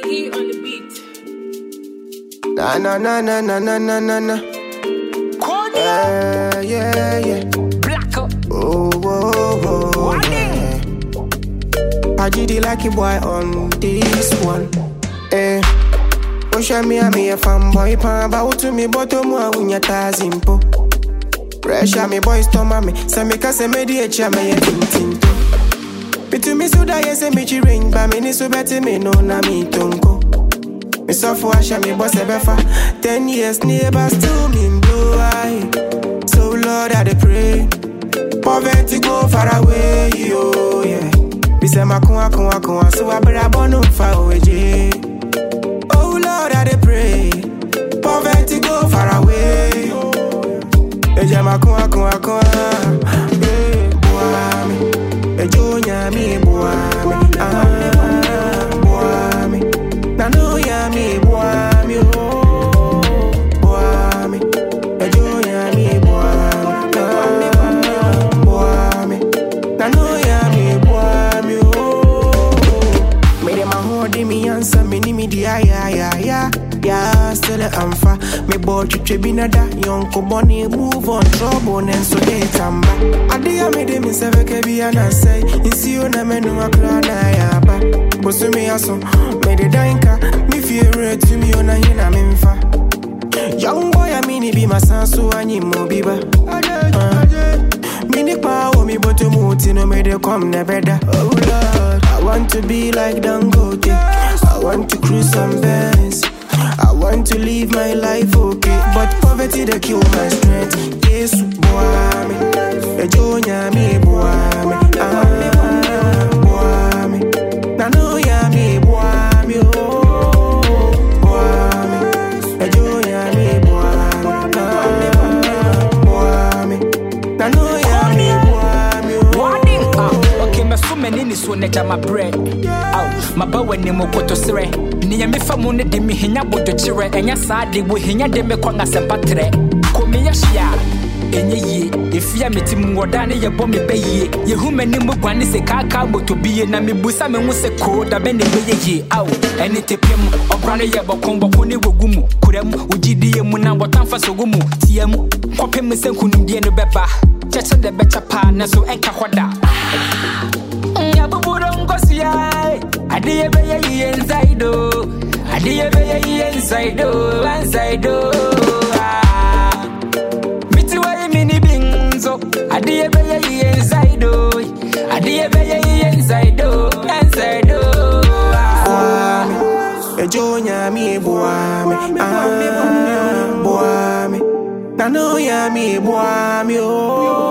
E on the beat. Na na na na na na na na na. Yeah, yeah, yeah. Black up. Oh, oh, oh, yeah. I did it like a boy on this one. Eh. Osha me a me a fanboy pan ba to me bottom wa unya tazimpo. Pressure me boys to me, say me ka say me di echa me ye tintinto. Bitu me suda ye say me chi ring ba me ni so beti me no na me tonko. Me suffer asha me boss ebefa. Ten years neighbor still me do I. So Lord I dey pray. Poverty go far away, yo, yeah. Me say my kun kun kun so I better born fa oje. Oh Lord I dey pray. Poverty go far away. Eja ma kun kun kun. Eh, boy me. Ejo nya mi boy me. Ah, boy me. Na no ya mi boy me. Oh, boy me. Ejo nya mi boy me. Ah, boy me. Na no ya mi boy me. Oh, me dem a hold me answer me ni me di ya ya ya ya. Yeah, still I'm fa. Me boy chiche binada, yonko bunny move on trouble and so they tamba. Adia me de me seve ke bi ana say, insi you na me no akra na ya ba. Bosu me aso, me de danka, me fear to me ona hina me mfa. Young boy a mini be my son so anyi mo biba. Uh, mini pa o mi boto muti no me de come ne better. Oh Lord, I want to be like Dangote. I want to cruise some bands. I want to live my life okay, but poverty they kill my strength. Yes, boy, me. Ejo nyami boy, me. Ah, boy, me. Na no ya me boy, me. Oh, boy, me. Ejo nyami boy, me. Ah, boy, me. Na no ya me boy, me. Warning. Oh, Ah, okay, me so many ni so ne jama bread. Aw, maba wani mo koto sere. Ni ya me fa mu ne de me hinya bodo chire. Enya saa de wo hinya de me kwa ngasempa tre. Ko me ya hia. Enye yie, efia me tim woda ne ye bɔ me bɛ yie. Yehu m'ani mu guane se kaka moto bie na me busa me ho se ko da bɛ ne bɛyɛ yie. Aw, ɛne tepɛ mu, ɔbra no yɛ bɔkɔn bɔkɔ ne wogu mu. Kura mu, wogyidie mu na wɔtamfa so gu mu. Tie mu, kɔpem sɛ nkonimdie no bɛba. Kyɛkyɛ de bɛkyɛ paa nanso ɛnka hɔ da. Nyabuburo ngosia Adiye beye iye nsaido Adiye beye iye nsaido Nsaido Ah. Miti wa mini binzo Adiye beye iye nsaido Adiye beye iye nsaido Nsaido Ah. Ejo nyami boy, me. Ah, boy, me. Na no ya me boy, me. Oh,